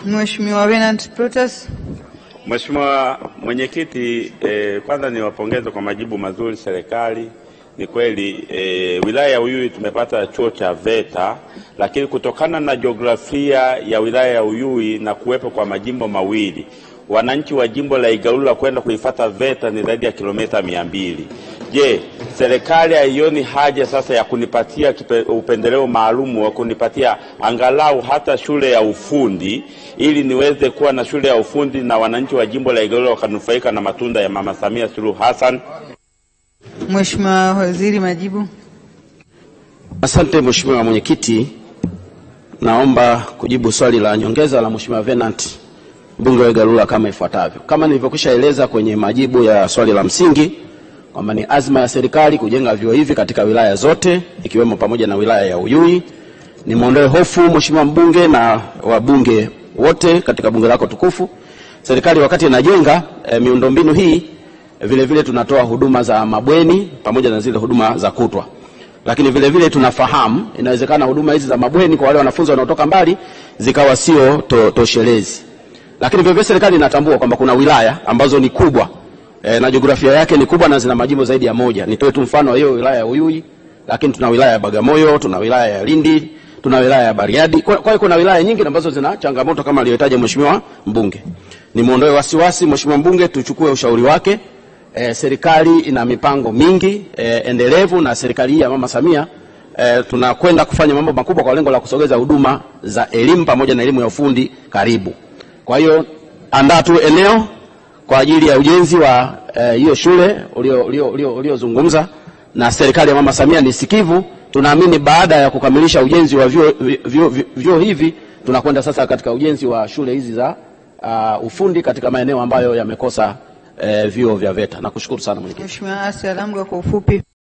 Mheshimiwa Venant Plutus. Mheshimiwa Mwenyekiti, eh, kwanza niwapongeze kwa majibu mazuri serikali. Ni kweli eh, wilaya ya Uyui tumepata chuo cha VETA, lakini kutokana na jiografia ya wilaya ya Uyui na kuwepo kwa majimbo mawili, wananchi wa jimbo la Igalula kwenda kuifata VETA ni zaidi ya kilomita mia mbili. Je, serikali haioni haja sasa ya kunipatia kipe, upendeleo maalum wa kunipatia angalau hata shule ya ufundi ili niweze kuwa na shule ya ufundi na wananchi wa jimbo la Igalula wakanufaika na matunda ya Mama Samia Suluhu Hassan? Mheshimiwa Waziri, majibu. Asante Mheshimiwa Mwenyekiti, naomba kujibu swali la nyongeza la Mheshimiwa Venant mbunge wa Igalula kama ifuatavyo. Kama nilivyokwisha eleza kwenye majibu ya swali la msingi kwamba ni azma ya serikali kujenga vyuo hivi katika wilaya zote ikiwemo pamoja na wilaya ya Uyui. Nimwondoe hofu Mheshimiwa mbunge na wabunge wote katika bunge lako tukufu. Serikali wakati inajenga e, miundombinu hii e, vile vile tunatoa huduma za mabweni pamoja na zile huduma za kutwa, lakini vile vile tunafahamu inawezekana huduma hizi za mabweni kwa wale wanafunzi wanaotoka mbali zikawa sio to, toshelezi, lakini vile vile serikali inatambua kwamba kuna wilaya ambazo ni kubwa e, na jiografia yake ni kubwa na zina majimbo zaidi ya moja. Nitoe tu mfano wa hiyo wilaya ya Uyui, lakini tuna wilaya ya Bagamoyo, tuna wilaya ya Lindi, tuna wilaya ya Bariadi. Kwa kwa hiyo kuna wilaya nyingi ambazo zina changamoto kama aliyotaja mheshimiwa mbunge. Nimuondoe wasiwasi mheshimiwa mbunge, tuchukue ushauri wake. E, serikali ina mipango mingi e, endelevu na serikali hii ya Mama Samia e, tunakwenda kufanya mambo makubwa kwa lengo la kusogeza huduma za elimu pamoja na elimu ya ufundi karibu. Kwa hiyo andaa tu eneo kwa ajili ya ujenzi wa hiyo eh, shule uliozungumza na serikali ya Mama Samia ni sikivu. Tunaamini baada ya kukamilisha ujenzi wa vyuo vyuo vyuo hivi tunakwenda sasa katika ujenzi wa shule hizi za uh, ufundi katika maeneo ambayo yamekosa eh, vyuo vya VETA. Nakushukuru sana mwenyekiti. Mheshimiwa Asia Lamgwa kwa ufupi.